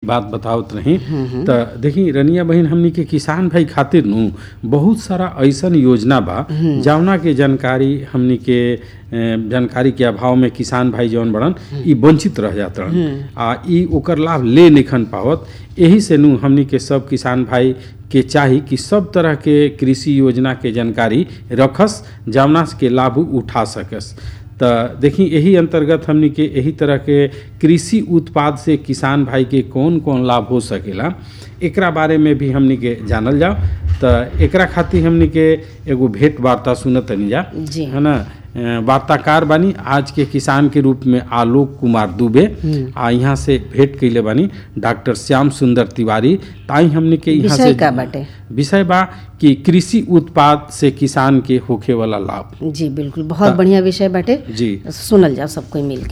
बात बतावत रही तो देखी रनिया बहन हमनी के किसान भाई खातिर नु बहुत सारा ऐसन योजना बा जवना के जानकारी हमनी के अ, जानकारी के अभाव में किसान भाई जौन बड़न ई वंचित रह जात रहन आ ई ओकर लाभ ले निखन पावत एही से नु हमनी के सब किसान भाई के चाही कि सब तरह के कृषि योजना के जानकारी रखस जवना के लाभ उ उठा सकस त देखी यही अंतर्गत हमनी के यही तरह के कृषि उत्पाद से किसान भाई के कौन कौन लाभ हो सकेला एकरा बारे में भी हमनी के जानल जाओ त एकरा खातिर हमनी के एगो भेंट वार्ता सुनत तनी जा जी। है ना अ, वार्ताकार बानी आज के किसान के रूप में आलोक कुमार दुबे आ यहाँ से भेंट कैले बानी डॉक्टर श्याम सुंदर तिवारी ताई हमने के यहाँ विषय से का बाटे विषय बा कि कृषि उत्पाद से किसान के होखे वाला लाभ जी बिल्कुल बहुत बढ़िया विषय बाटे जी सुनल जाओ सब कोई मिल के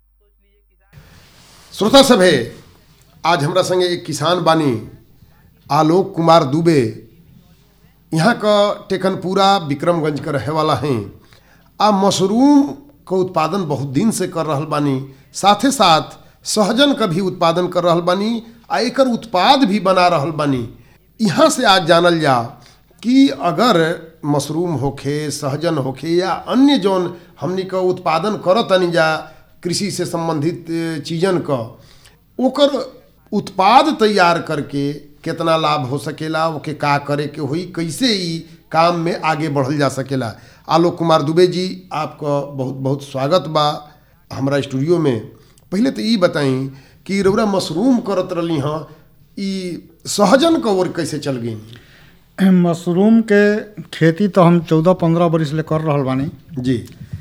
श्रोता सभे आज हमरा संगे एक किसान बानी आलोक कुमार दुबे यहाँ का टेकनपुरा विक्रमगंज का रहे वाला हैं आ मशरूम का उत्पादन बहुत दिन से कर रहल बानी साथे साथ सहजन का भी उत्पादन कर रहल बानी आ एकर उत्पाद भी बना रहल बानी यहाँ से आज जानल जा कि अगर मशरूम होखे सहजन होखे या अन्य जौन हमनी का उत्पादन करत तनी जा कृषि से संबंधित ए, चीजन का ओकर उत्पाद तैयार करके कितना लाभ हो सकेला ओके का करे के होई कैसे ई काम में आगे बढ़ल जा सकेला आलोक कुमार दुबे जी आपका बहुत बहुत स्वागत बा हमरा स्टूडियो में पहले तो ई बताई कि रौरा मशरूम करत रहली हाँ ई सहजन का ओर कैसे चल गई मशरूम के खेती तो हम चौदह पंद्रह बरिस ले कर रहल बानी जी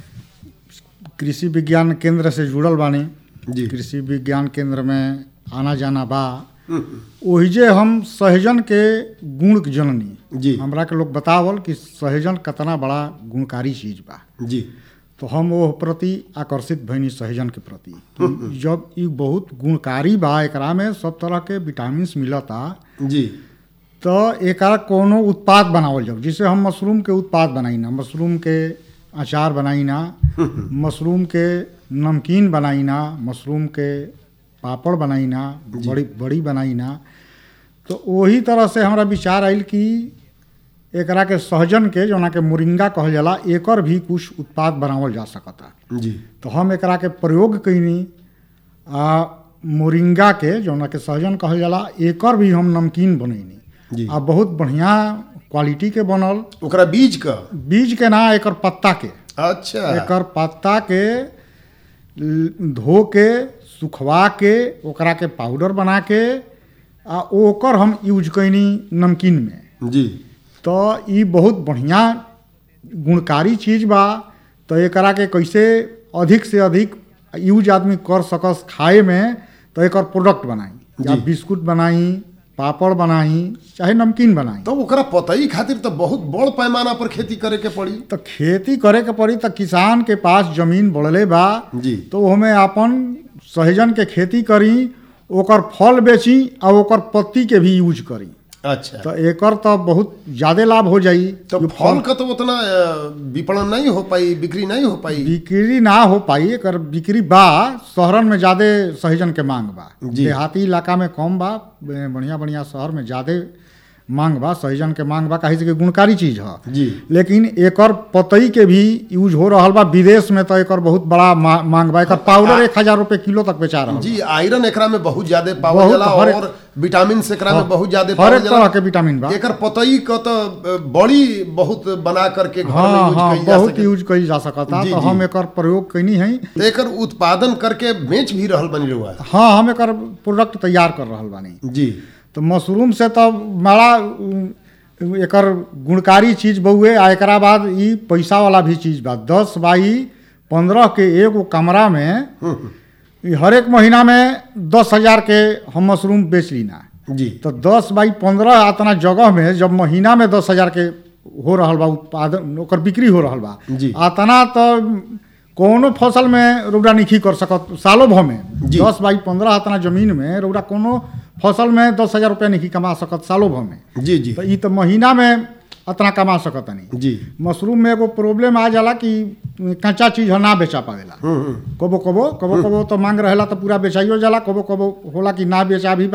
कृषि विज्ञान केंद्र से जुड़ल बानी जी। कृषि विज्ञान केंद्र में आना जाना बा ओहिजे हम सहजन के गुण के जननी जी। हमरा के लोग बतावल कि सहजन कितना बड़ा गुणकारी चीज बा जी तो हम वो प्रति आकर्षित भइनी सहजन के प्रति कि जब ई बहुत गुणकारी बा एकरा में सब तरह के विटामिन मिलता जी तो एकरा कोनो उत्पाद बनावल जाओ जिसे हम मशरूम के उत्पाद बनाई ना मशरूम के अचार बनाई ना मशरूम के नमकीन बनाई ना मशरूम के पापड़ बनाई ना बड़ी बड़ी बनाई ना तो वही तरह से हमरा विचार आयल कि एकरा के सहजन के जोना के मोरिंगा कहल जाला एकर भी कुछ उत्पाद बनावल जा सकता जी तो हम एकरा के प्रयोग कैनी आ मोरिंगा के जौना के सहजन कहल जाला एकर भी हम नमकीन जी। बनैनी आ बहुत बढ़िया क्वालिटी के बनल ओकरा बीज का बीज के ना एकर पत्ता के अच्छा एकर पत्ता के ल- धो के सुखवा के ओकरा के पाउडर बना के आ ओकर हम यूज कैनी नमकीन में जी तो ई बहुत बढ़िया गुणकारी चीज बा तो एकरा के कैसे अधिक से अधिक यूज आदमी कर सकस खाए में तो एकर प्रोडक्ट बनाई या जी। बिस्कुट बनाई पापड़ बनाई चाहे नमकीन बनाई तो ओकरा पतई खातिर तो बहुत बड़ पैमाना पर खेती करे के पड़ी तो खेती करे के पड़ी तो किसान के पास जमीन बढ़ले बा जी। तो ओमे अपन सहजन के खेती करी ओकर फल बेची आ ओकर पत्ती के भी यूज करी अच्छा तो एकर तो बहुत ज्यादा लाभ हो जाई तो जो फल का तो उतना अ, विपणन नहीं हो पाई बिक्री नहीं हो पाई बिक्री ना हो पाई एकर बिक्री बा शहरन में ज्यादा सहजन के मांग बा जी। देहाती इलाका में कम बा बे- बढ़िया बढ़िया शहर में ज्यादा मांग बा सहजन के मांग बा काहे से कि गुणकारी चीज ह जी लेकिन एकर पतई के भी यूज हो रहल बा विदेश में तो एकर बहुत बड़ा मा, मांग बा एकर पाउडर एक हजार रुपए किलो तक बेचा रहल जी आयरन एकरा में बहुत ज्यादा पावल बहुत जाला हर- और विटामिन से एकरा में बहुत ज्यादा हर पावल एक जाला तरह के विटामिन बा एकर पतई का तो अ, बड़ी बहुत बना करके घर में हाँ यूज हाँ कईल जा बहुत सके यूज कईल जा सकता जी, तो जी। हम एकर प्रयोग कैनी है तो एकर उत्पादन करके बेच भी रहल बनी रहुआ हाँ हम एकर प्रोडक्ट तैयार कर रहल बानी जी तो मशरूम से तो बड़ा उ, एकर गुणकारी चीज बउए आ एकरा बाद ई पैसा वाला भी चीज बा दस बाई पंद्रह के एगो कमरा में ई हर एक महीना में दस हजार के हम मशरूम बेच लीना जी तो दस बाई पंद्रह अतना जगह में जब महीना में दस हजार के हो रहल बा उत्पादन ओकर बिक्री हो रहल बा जी। अतना तो कोनो फसल में रौदा नहीं कर सकत सालो भर में जी। दस बाई पंद्रह अतना जमीन में रौदा कोनो फसल में दस हजार रुपया नहीं कमा सकत सालो भर में जी जी तो ई तो महीना में अतना कमा सकत नहीं जी मशरूम में एगो प्रॉब्लम आ जाला कि कच्चा चीज ह ना बेचा पावेला हम्म हम्म कबो कबो कबो कबो तो मांग रहेला तो पूरा बेचाइयो जाला कबो कबो होला कि ना बेचा भी